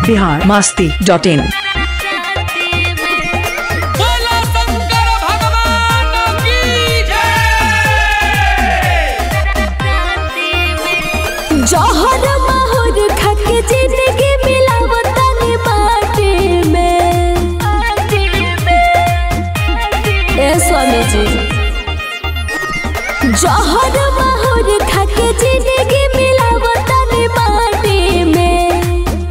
Bihar Masti dot in बोला शंकर भगवान की जय जहर माहौर खाके जिंदगी मिलावतनी माटी में ए स्वामी जी जहर माहौर खाके जिंदगी मिलावतनी माटी में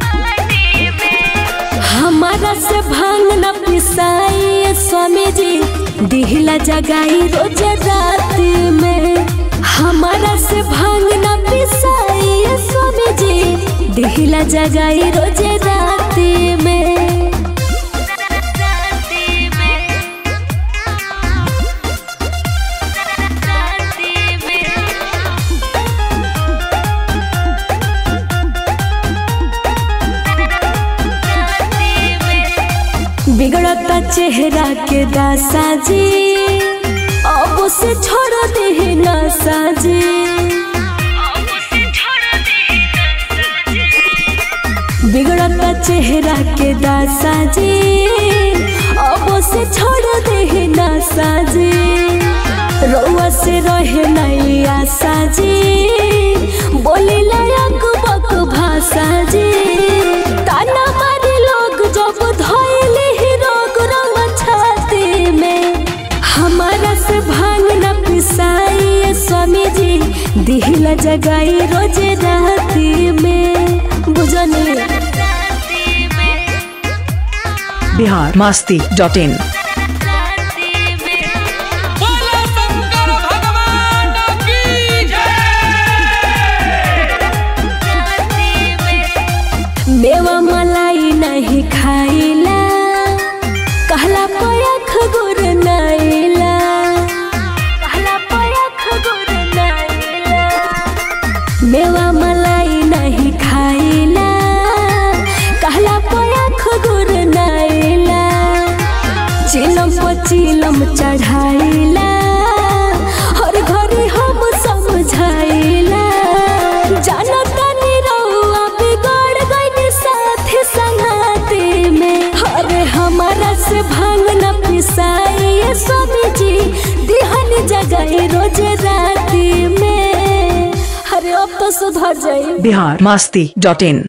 हमारा से भांग न पिसाई स्वामी जी दिहला जगाई रोज रात में हमारा से भांग न पिसाई स्वामी जी दिहला जगाई रोज रात में बिगड़ता चेहरा के दासा जी अब से छोड़ दे नशा जी बिगड़ता चेहरा के दासा जी अब से छोड़ दे नशा जी रउआ से रहे नहीं आशा जी बोली लायक बक भाषा जी ताना मारे लोग जब धोइले ही रोग रंग छाती में हमारा से भांग न पिसाई स्वामी जी दिहला जगाई रोज राती में बुझनी बिहार मास्ती डॉट इन बोला शंकर भगवान की जय मेवा मलाई नहीं खाइला कहला पयख गुर नाइला कहला पयख गुर नाइला मेवा मलाई नहीं खाइला कहला पयख गुर नाइला चिलम पचिलम चढ़ाइला हर घड़ी हम समझाइला जानता नी रउआ बिगड़ गइल साथी संगाती में अरे हमारा से भांग न पिसाई स्वामी जी दिहन जगाई रोज राती में अरे अब तो सुधर जाई बिहार मास्ती डॉट इन